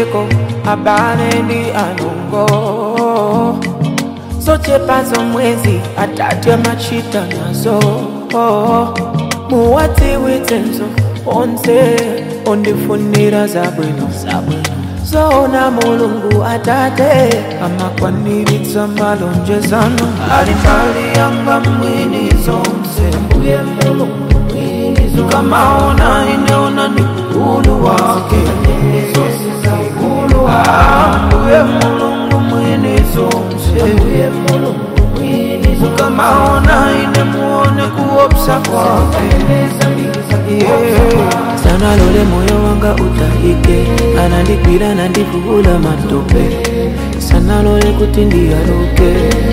ndipezeko abale ndi anongo zochepazo mwezi atatu amachita nazo muwadziwitsenso onse ondifunira zabwino zoona mulungu atate amakwaniritsa malonjezano ali mbali yanga mwini zonse mbuye mulungu mwini zonse kamaona ineona ni ukulu wake ukulu wake mbuye mulungu mwini zonse mbuye mulungu mwini zonse kamaona ine muone kuopsa kwake yeah. sana lole moyo wanga utahike anandigwira nandivula matope sana lole kuti ndiyaruke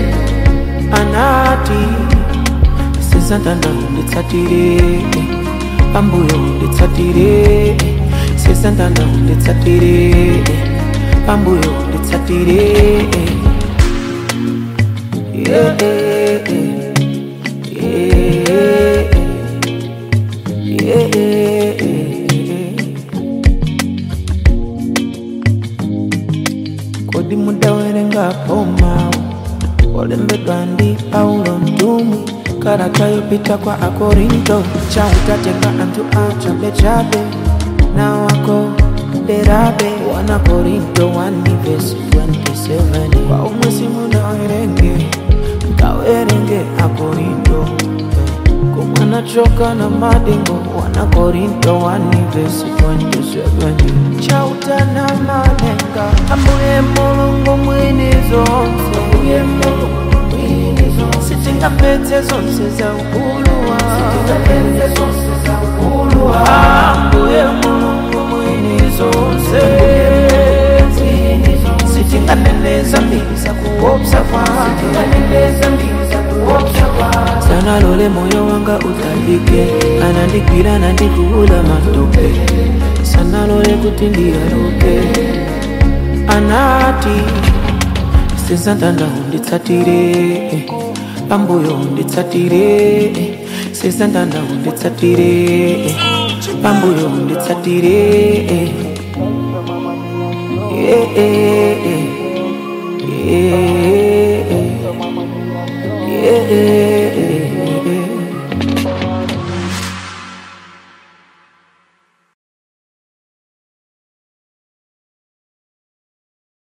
anati sesantanda unditsatire pambuyo unditsatire sesantanda unditsatire pambuyo unditsatire yeah, yeah, yeah, yeah, kodi mudawerengapo mawu olembedwa ndi paulo mtumwi kalata yopita kwa akorinto chautatenga anthu achabechabe na wako derabe wana korinto 1 vesi 27 kwa umwe simunawerenge mkawerenge akorinto kumwana choka na madingo wana korinto 1 vesi 27 chautana malenga ambuye mulungu mwini zonse ambuye mulungu mwini zonse sitingapetse zonse za ukulu wa ambuye mulungu mwini zonse sitinganeneza mbili za kuopsa kwake sana lole moyo wanga utahike anandigwira nandivula matope sana lole kuti ndiyaruke anati sesantanda unditsatire pambuyo unditsatire sesantanda unditsatire pambuyo unditsatire yeah, yeah, yeah, yeah, yeah.